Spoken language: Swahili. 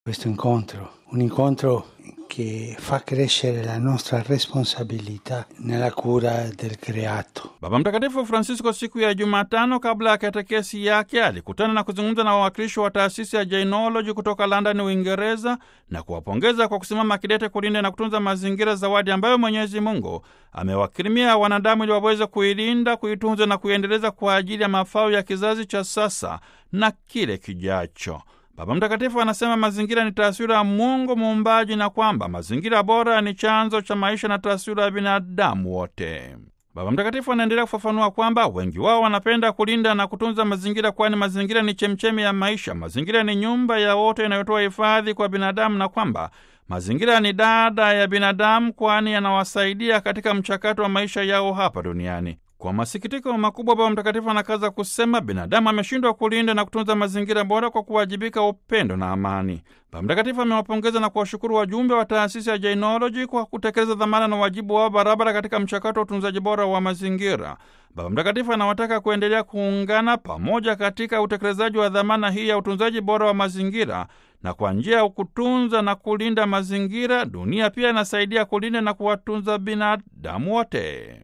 questo incontro, un incontro che fa crescere la nostra responsabilità nella cura del creato. Baba Mtakatifu Francisco siku ya Jumatano kabla ya katekesi yake alikutana na kuzungumza na wawakilishi wa taasisi ya Jainology kutoka London, Uingereza, na kuwapongeza kwa kusimama kidete kulinda na kutunza mazingira, zawadi ambayo Mwenyezi Mungu amewakirimia wanadamu ili waweze kuilinda, kuitunza na kuiendeleza kwa ajili ya mafao ya kizazi cha sasa na kile kijacho. Baba Mtakatifu anasema mazingira ni taswira ya Mungu muumbaji na kwamba mazingira bora ni chanzo cha maisha na taswira ya binadamu wote. Baba Mtakatifu anaendelea kufafanua kwamba wengi wao wanapenda kulinda na kutunza mazingira, kwani mazingira ni chemchemi ya maisha. Mazingira ni nyumba ya wote inayotoa hifadhi kwa binadamu, na kwamba mazingira ni dada ya binadamu, kwani yanawasaidia katika mchakato wa maisha yao hapa duniani. Kwa masikitiko makubwa, Baba Mtakatifu anakaza kusema binadamu ameshindwa kulinda na kutunza mazingira bora kwa kuwajibika upendo na amani. Baba Mtakatifu amewapongeza na kuwashukuru wajumbe wa taasisi ya Jainology kwa kutekeleza dhamana na wajibu wao barabara katika mchakato wa utunzaji bora wa mazingira. Baba Mtakatifu anawataka kuendelea kuungana pamoja katika utekelezaji wa dhamana hii ya utunzaji bora wa mazingira, na kwa njia ya kutunza na kulinda mazingira, dunia pia inasaidia kulinda na kuwatunza binadamu wote.